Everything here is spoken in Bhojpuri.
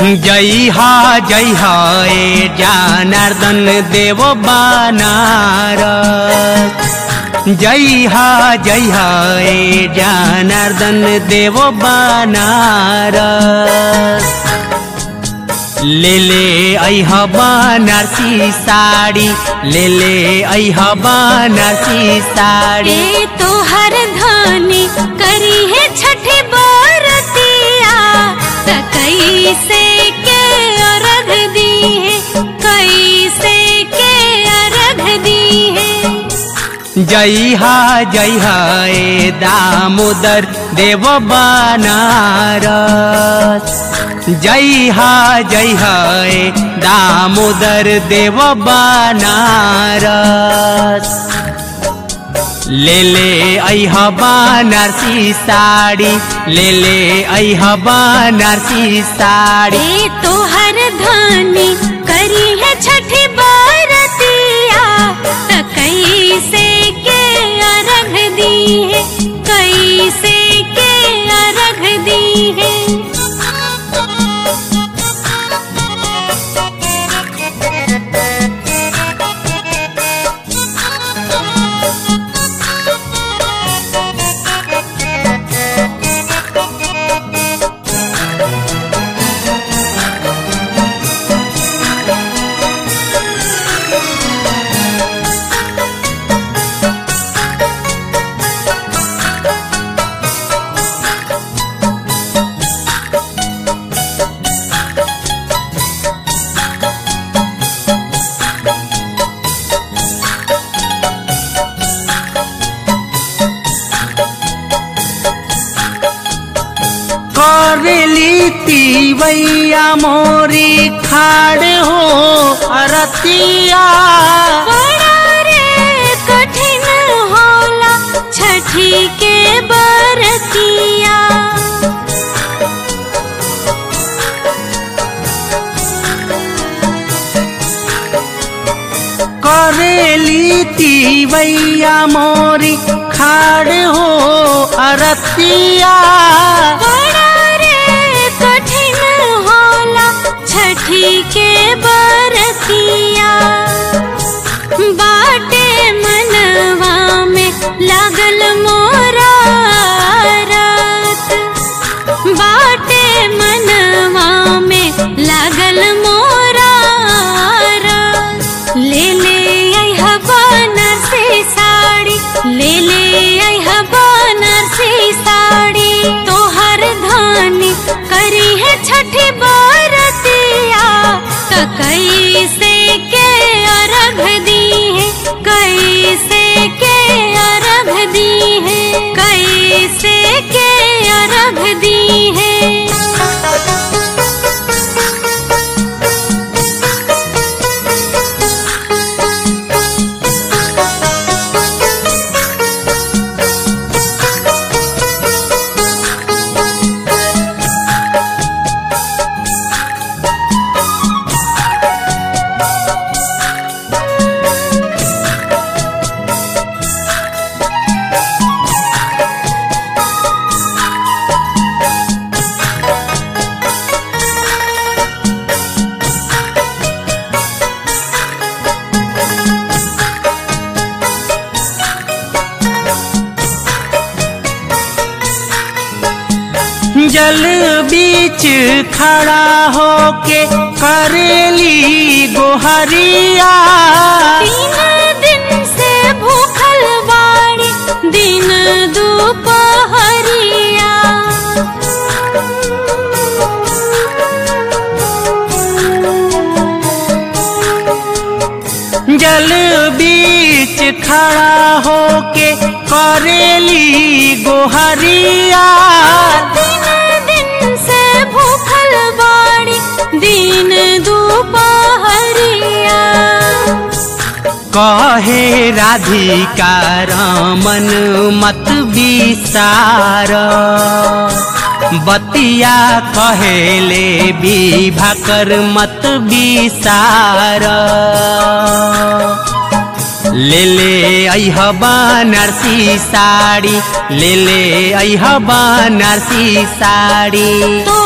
जय हा जय हा ए जनार्दन देव बनार जय हा जय हा ए जनार्दन देव बनार ले ले ऐह बनारसी साड़ी ले ले ऐह बनारसी साड़ी ए तोहर धानी करी है छठी बरतिया त कैसे के अर्घ दी है कैसे के अर्घ दी है जय हा जय हा ए दामोदर देव बनारस जय हा जय हा ए दामोदर देव बनारस ले ले ऐह बनारसी साड़ी ले ले ऐह बनारसी साड़ी ए तोहर धानी करी है छठी बरतिया त कैसे के अर्घ दी है कैसे के अर्घ दी है करेली तीवैया मोरी खाड़ हो अरतिया बड़ा रे कठिन होला छठी के बरतिया करेली तीवैया मोरी खाड़ हो अरतिया बड़ा रे कठिन होला छठी के बरतिया बाटे मनवा में लागल मोरा रात बाटे मनवा में लागल मोरा रात ले ले आई बनारसी साड़ी ले ले आई बनारसी साड़ी तोहर धानी करी है छठी बरतिया त कैसे के अर्घ दी है कैसे के अर्घ दी है कैसे के अर्घ दी है जल बीच खड़ा होके करेली गोहरिया तीन दिन से भूखल बाड़ी दिन दोपहरिया जल बीच खड़ा होके करेली गोहरिया तीन दिन से भूखल बाड़ी दिन दोपहरिया कहे राधिका रमन मत विसार बतिया कहेले विभाकर मत विसार ले ले ऐह बनारसी साड़ी ले ले ऐह बनारसी साड़ी तो